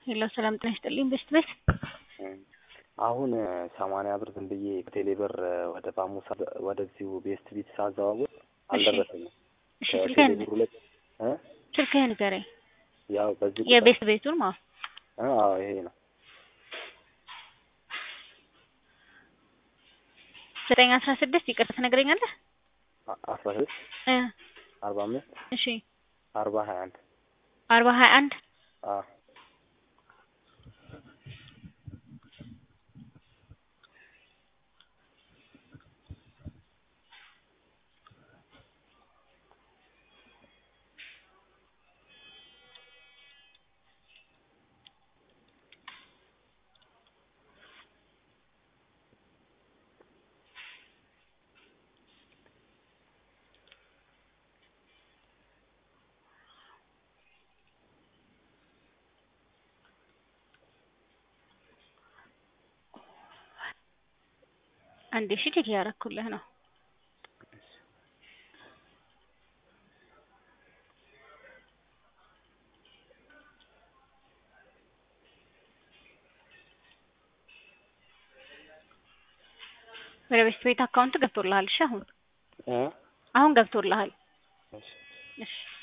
ሄሎ ሰላም ጤና ይስጥልኝ ቤስት ቤት አሁን ሰማንያ ብር ዝም ብዬ ቴሌ ብር ወደ ባሙሳ ወደዚሁ ቤስት ቢት ሳዘዋውር አልደረሰኝም። እሺ ከቴሌ ስልክህን ብሩ ላይ እ ስልክህን ንገረኝ። ያው በዚህ ቁጥር የቤስት ቤቱን ማለት እ አዎ ይሄ ነው ዘጠኝ አስራ ስድስት ይቅርታ ትነግረኛለህ? አ- አስራ ስድስት እ አርባ አምስት እሺ አርባ ሀያ አንድ አርባ ሀያ አንድ አዎ አንዴ እሺ ቼክ እያደረኩልህ ነው። ወደ ቤስት ቤት አካውንት ገብቶልሃል። እሺ አሁን እ አሁን ገብቶልሃል። እሺ እሺ